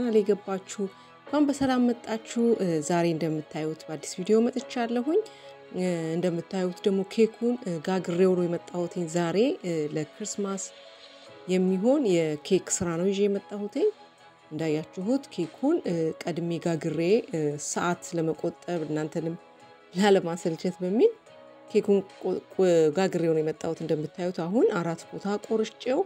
ቻናል የገባችሁ እንኳን በሰላም መጣችሁ። ዛሬ እንደምታዩት በአዲስ ቪዲዮ መጥቻለሁኝ። እንደምታዩት ደግሞ ኬኩን ጋግሬው ነው የመጣሁትኝ ዛሬ ለክርስማስ የሚሆን የኬክ ስራ ነው ይዤ የመጣሁትኝ። እንዳያችሁት ኬኩን ቀድሜ ጋግሬ ሰዓት ለመቆጠብ እናንተንም ላለማሰልቸት በሚል ኬኩን ጋግሬው ነው የመጣሁት። እንደምታዩት አሁን አራት ቦታ ቆርጬው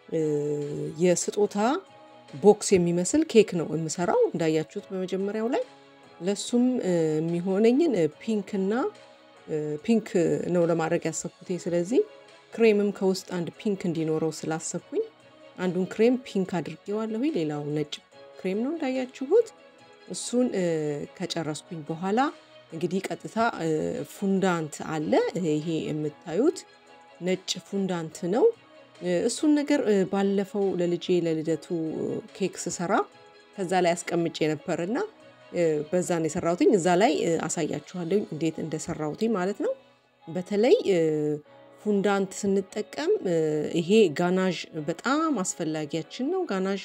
የስጦታ ቦክስ የሚመስል ኬክ ነው የምሰራው። እንዳያችሁት በመጀመሪያው ላይ ለሱም የሚሆነኝን ፒንክ እና ፒንክ ነው ለማድረግ ያሰብኩት። ስለዚህ ክሬምም ከውስጥ አንድ ፒንክ እንዲኖረው ስላሰብኩኝ አንዱን ክሬም ፒንክ አድርጌዋለሁ። ሌላው ነጭ ክሬም ነው እንዳያችሁት። እሱን ከጨረስኩኝ በኋላ እንግዲህ ቀጥታ ፉንዳንት አለ። ይሄ የምታዩት ነጭ ፉንዳንት ነው። እሱን ነገር ባለፈው ለልጄ ለልደቱ ኬክ ስሰራ ከዛ ላይ አስቀምጬ ነበርና በዛ ነው የሰራሁትኝ። እዛ ላይ አሳያችኋለሁ እንዴት እንደሰራሁትኝ ማለት ነው። በተለይ ፉንዳንት ስንጠቀም ይሄ ጋናዥ በጣም አስፈላጊያችን ነው። ጋናዥ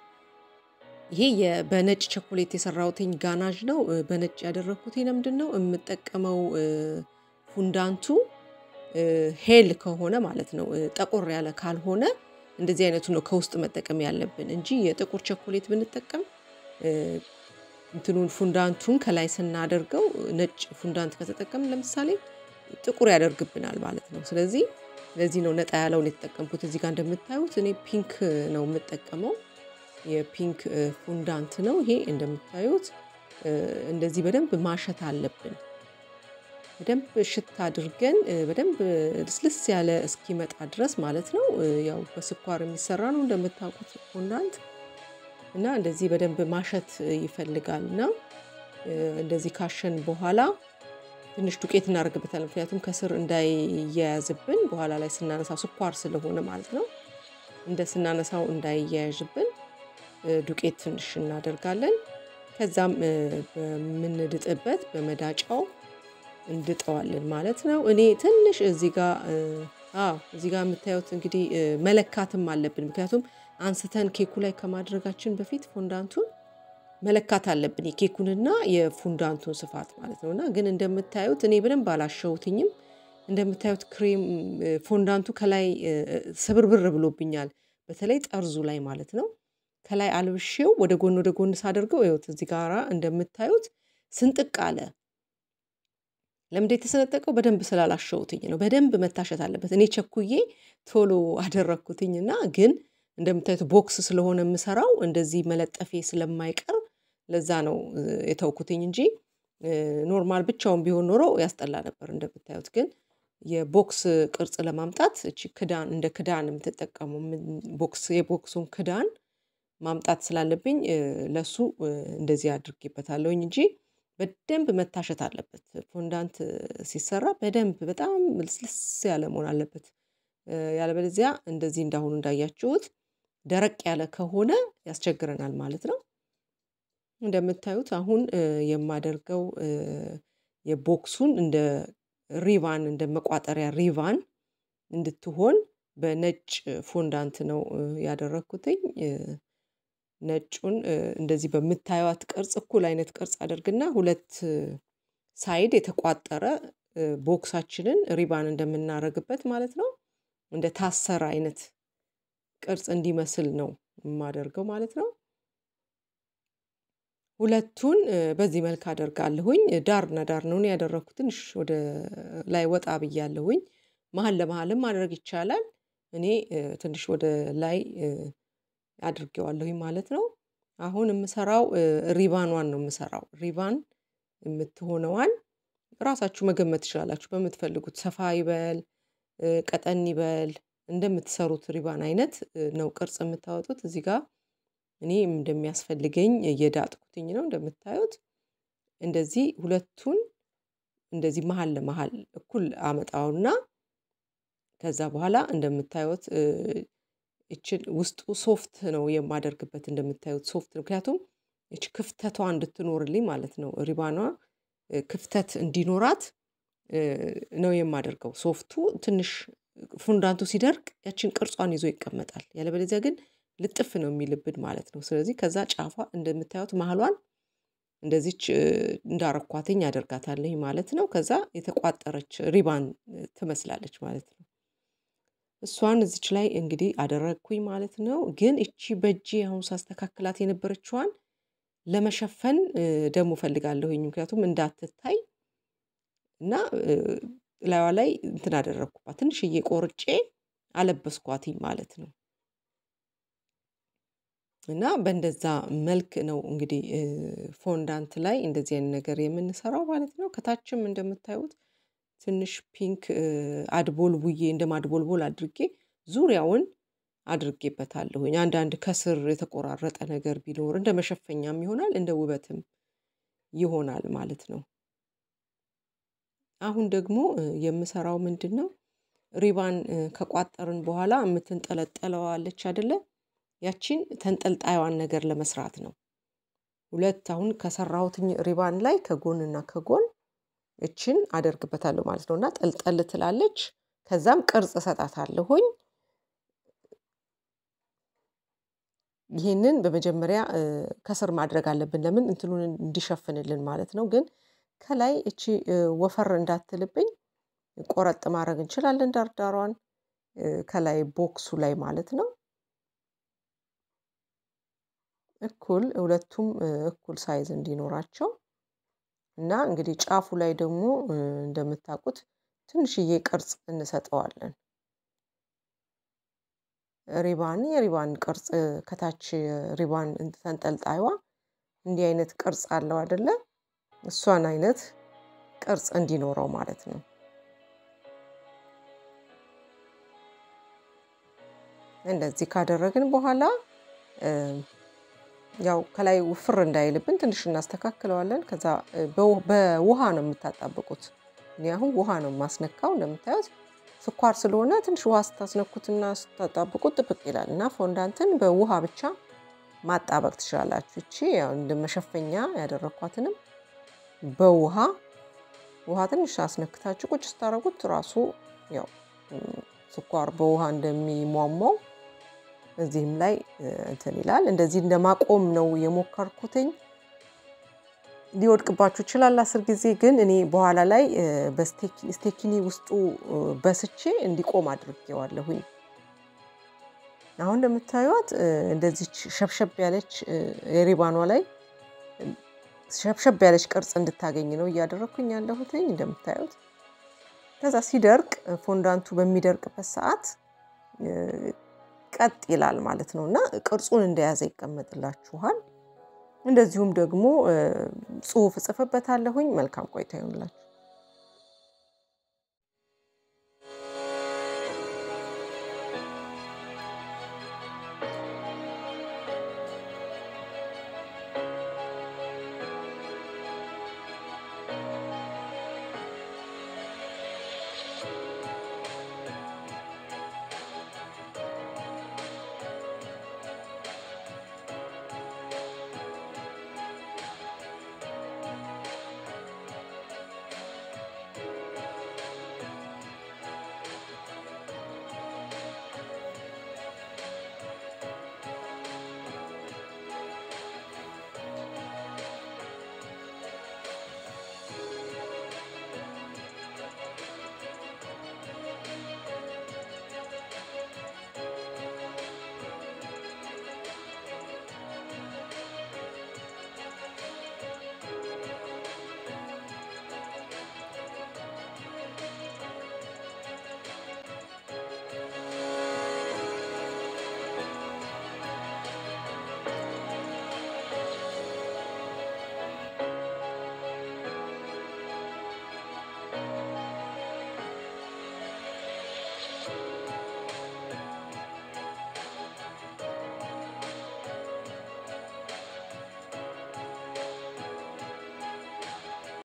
ይሄ በነጭ ቸኮሌት የሰራሁትኝ ጋናዥ ነው። በነጭ ያደረግኩት ለምንድን ነው የምጠቀመው ፉንዳንቱ ሄል ከሆነ ማለት ነው። ጠቆር ያለ ካልሆነ እንደዚህ አይነቱ ነው ከውስጥ መጠቀም ያለብን እንጂ የጥቁር ቸኮሌት ብንጠቀም እንትኑን ፉንዳንቱን ከላይ ስናደርገው ነጭ ፉንዳንት ከተጠቀም ለምሳሌ ጥቁር ያደርግብናል ማለት ነው። ስለዚህ ለዚህ ነው ነጣ ያለውን የተጠቀምኩት። እዚህ ጋር እንደምታዩት እኔ ፒንክ ነው የምጠቀመው። የፒንክ ፉንዳንት ነው ይሄ እንደምታዩት። እንደዚህ በደንብ ማሸት አለብን። በደንብ ሽታ አድርገን በደንብ ልስልስ ያለ እስኪመጣ ድረስ ማለት ነው። ያው በስኳር የሚሰራ ነው እንደምታውቁት ፎንዳንት እና እንደዚህ በደንብ ማሸት ይፈልጋል እና እንደዚህ ካሸን በኋላ ትንሽ ዱቄት እናደርግበታል። ምክንያቱም ከስር እንዳይያያዝብን በኋላ ላይ ስናነሳው ስኳር ስለሆነ ማለት ነው። እንደ ስናነሳው እንዳይያያዥብን ዱቄት ትንሽ እናደርጋለን። ከዛም በምንድጥበት በመዳጫው እንድጠዋለን ማለት ነው። እኔ ትንሽ እዚህ ጋር አዎ እዚህ ጋር የምታዩት እንግዲህ መለካትም አለብን። ምክንያቱም አንስተን ኬኩ ላይ ከማድረጋችን በፊት ፎንዳንቱን መለካት አለብን፣ የኬኩንና የፉንዳንቱን ስፋት ማለት ነው። እና ግን እንደምታዩት እኔ በደንብ አላሸውትኝም። እንደምታዩት ክሬም ፎንዳንቱ ከላይ ስብርብር ብሎብኛል፣ በተለይ ጠርዙ ላይ ማለት ነው። ከላይ አልብሼው ወደ ጎን ወደ ጎን ሳደርገው ይኸውት እዚህ ጋራ እንደምታዩት ስንጥቅ አለ። ለምንድ የተሰነጠቀው? በደንብ ስላላሸውትኝ ነው። በደንብ መታሸት አለበት። እኔ ቸኩዬ ቶሎ አደረግኩትኝና ግን እንደምታዩት ቦክስ ስለሆነ የምሰራው እንደዚህ መለጠፌ ስለማይቀር ለዛ ነው የተውኩትኝ እንጂ ኖርማል ብቻውን ቢሆን ኖሮ ያስጠላ ነበር። እንደምታዩት ግን የቦክስ ቅርጽ ለማምጣት እቺ ክዳን እንደ ክዳን የምትጠቀሙ ቦክስ የቦክሱን ክዳን ማምጣት ስላለብኝ ለሱ እንደዚህ አድርጌበታለሁኝ እንጂ በደንብ መታሸት አለበት። ፎንዳንት ሲሰራ በደንብ በጣም ልስልስ ያለ መሆን አለበት። ያለበለዚያ እንደዚህ እንዳሁኑ እንዳያችሁት ደረቅ ያለ ከሆነ ያስቸግረናል ማለት ነው። እንደምታዩት አሁን የማደርገው የቦክሱን እንደ ሪቫን እንደ መቋጠሪያ ሪቫን እንድትሆን በነጭ ፎንዳንት ነው ያደረግኩትኝ። ነጩን እንደዚህ በምታዩት ቅርጽ እኩል አይነት ቅርጽ አደርግና ሁለት ሳይድ የተቋጠረ ቦክሳችንን ሪባን እንደምናደርግበት ማለት ነው እንደ ታሰረ አይነት ቅርጽ እንዲመስል ነው የማደርገው ማለት ነው። ሁለቱን በዚህ መልክ አደርጋለሁኝ። ዳርና ዳር ነው ያደረግኩት። ትንሽ ወደ ላይ ወጣ ብያለሁኝ። መሀል ለመሀልም ማድረግ ይቻላል። እኔ ትንሽ ወደ ላይ አድርጌዋለሁኝ ማለት ነው። አሁን የምሰራው ሪቫኗን ነው የምሰራው። ሪቫን የምትሆነዋን ራሳችሁ መገመት ትችላላችሁ። በምትፈልጉት ሰፋ ይበል ቀጠን ይበል እንደምትሰሩት ሪባን አይነት ነው ቅርጽ የምታወጡት። እዚህ ጋር እኔ እንደሚያስፈልገኝ እየዳጥኩትኝ ነው። እንደምታዩት እንደዚህ ሁለቱን እንደዚህ መሀል ለመሀል እኩል አመጣውና ከዛ በኋላ እንደምታዩት ይችን ውስጡ ሶፍት ነው የማደርግበት። እንደምታዩት ሶፍት ምክንያቱም ይች ክፍተቷ እንድትኖርልኝ ማለት ነው። ሪባኗ ክፍተት እንዲኖራት ነው የማደርገው። ሶፍቱ ትንሽ ፉንዳንቱ ሲደርቅ ያችን ቅርጿን ይዞ ይቀመጣል። ያለበለዚያ ግን ልጥፍ ነው የሚልብን ማለት ነው። ስለዚህ ከዛ ጫፏ እንደምታዩት መሀሏን እንደዚች እንዳረኳትኝ አደርጋታለኝ ማለት ነው። ከዛ የተቋጠረች ሪባን ትመስላለች ማለት ነው። እሷን እዚች ላይ እንግዲህ አደረግኩኝ ማለት ነው። ግን እቺ በእጄ አሁን ሳስተካክላት የነበረችዋን ለመሸፈን ደግሞ ፈልጋለሁኝ ምክንያቱም እንዳትታይ እና ላይዋ ላይ እንትን አደረግኩባት ትንሽዬ ቆርጬ አለበስኳትኝ ማለት ነው። እና በእንደዛ መልክ ነው እንግዲህ ፎንዳንት ላይ እንደዚህ አይነት ነገር የምንሰራው ማለት ነው። ከታችም እንደምታዩት ትንሽ ፒንክ አድቦልቡዬ እንደ ማድቦልቦል አድርጌ ዙሪያውን አድርጌበታለሁኝ። አንዳንድ ከስር የተቆራረጠ ነገር ቢኖር እንደ መሸፈኛም ይሆናል እንደ ውበትም ይሆናል ማለት ነው። አሁን ደግሞ የምሰራው ምንድን ነው? ሪባን ከቋጠርን በኋላ የምትንጠለጠለው አለች አይደለ? ያቺን ተንጠልጣይዋን ነገር ለመስራት ነው። ሁለት አሁን ከሰራሁትኝ ሪባን ላይ ከጎንና ከጎን እችን አደርግበታለሁ ማለት ነው እና ጠልጠል ትላለች። ከዛም ቅርጽ እሰጣታለሁኝ። ይህንን በመጀመሪያ ከስር ማድረግ አለብን ለምን እንትኑን እንዲሸፍንልን ማለት ነው። ግን ከላይ እቺ ወፈር እንዳትልብኝ ቆረጥ ማድረግ እንችላለን ዳርዳሯን ከላይ ቦክሱ ላይ ማለት ነው። እኩል ሁለቱም እኩል ሳይዝ እንዲኖራቸው እና እንግዲህ ጫፉ ላይ ደግሞ እንደምታውቁት ትንሽዬ ቅርጽ እንሰጠዋለን። ሪባን የሪባን ቅርጽ ከታች ሪባን ተንጠልጣይዋ እንዲህ አይነት ቅርጽ አለው አይደለ? እሷን አይነት ቅርጽ እንዲኖረው ማለት ነው። እንደዚህ ካደረግን በኋላ ያው ከላይ ውፍር እንዳይልብን ትንሽ እናስተካክለዋለን። ከዛ በውሃ ነው የምታጣብቁት። እኔ አሁን ውሃ ነው የማስነካው። እንደምታዩት ስኳር ስለሆነ ትንሽ ውሃ ስታስነኩትና ስታጣብቁት ጥብቅ ይላል እና ፎንዳንትን በውሃ ብቻ ማጣበቅ ትችላላችሁ። እቺ ያው እንደ መሸፈኛ ያደረኳትንም በውሃ ውሃ ትንሽ አስነክታችሁ ቁጭ ስታደርጉት ራሱ ያው ስኳር በውሃ እንደሚሟሟው እዚህም ላይ እንትን ይላል። እንደዚህ እንደማቆም ነው የሞከርኩትኝ። ሊወድቅባችሁ ይችላል አስር ጊዜ ግን እኔ በኋላ ላይ በስቴኪኒ ውስጡ በስቼ እንዲቆም አድርጌዋለሁኝ። አሁን እንደምታዩት እንደዚች ሸብሸብ ያለች የሪባኗ ላይ ሸብሸብ ያለች ቅርጽ እንድታገኝ ነው እያደረግኩኝ ያለሁትኝ እንደምታዩት። ከዛ ሲደርቅ ፎንዳንቱ በሚደርቅበት ሰዓት ቀጥ ይላል ማለት ነው እና ቅርጹን እንደያዘ ይቀመጥላችኋል። እንደዚሁም ደግሞ ጽሁፍ እጽፍበታለሁኝ። መልካም ቆይታ ይሆንላችሁ።